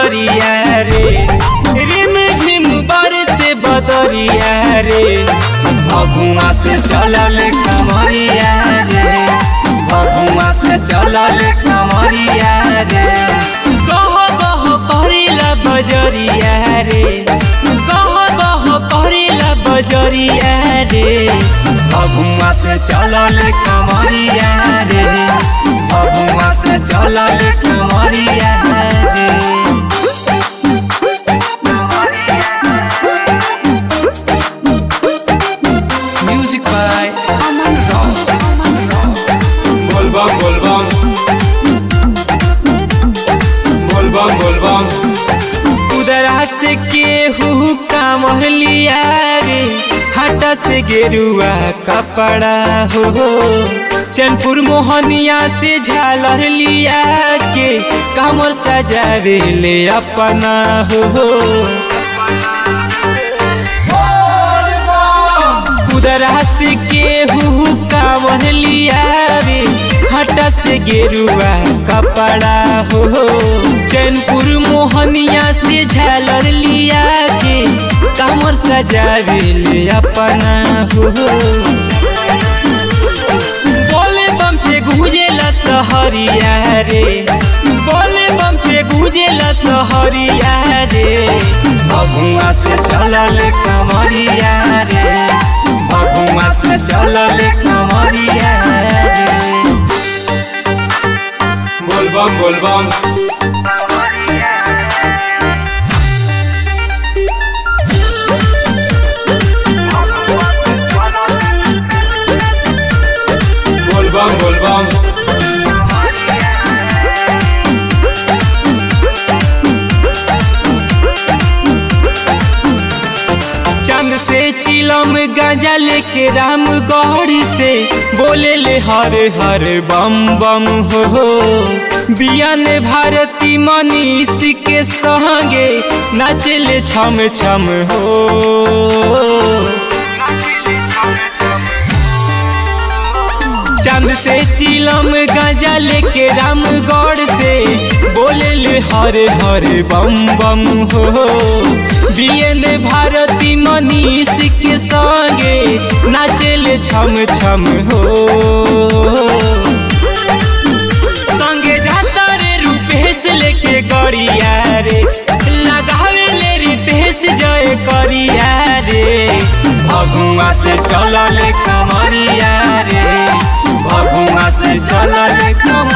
बजरिया रे रिम झिम बर से बदरिया रे भगुआ से चलल कमरिया रे भगुआ से चलल कमरिया रे गह गह करिला बजरिया रे गह गह करिला बजरिया रे भगुआ से चलल कमरिया रे भगुआ से चलल कमरिया रे Music by Aman Rock. बोलबम बोलबम बोलबम बोलबम उदरा से केहू कामह लिया रे हाटा से गेरुआ कपड़ा हो चनपुर मोहनिया से झालर लिया के कामर सजावे ले अपना हो उदरा से केहू कामह लिया रे हटा से गेरुआ कपड़ा हो चैनपुर मोहनिया से झालर लिया के कमर सजावे ले अपना हो बोले बम से गुजेला सहरिया रे बोले बम से गुजेला सहरिया रे भगुआ से चलल कमरिया रे भगुआ से चलल कमरिया रे बोलबम बोलबम बोलबम बोलबम चंद से चिलम गांजा लेके राम गौरी से बोले ले हर हर बम बम हो हो बियान भारती मनीष के संगे नाचले छम छम हो चंद से चिलम गांजा लेके राम गौड़ से बोले ले हर हर बम बम हो बियन भारती मनीष के संगे नाचेले छम छम हो संगे जाता रे रूपेश लेके गड़िया रे लगावे ले रितेश जय करिया रे भगुआ से चलल कमरिया रे भगुआ से चलल कमरिया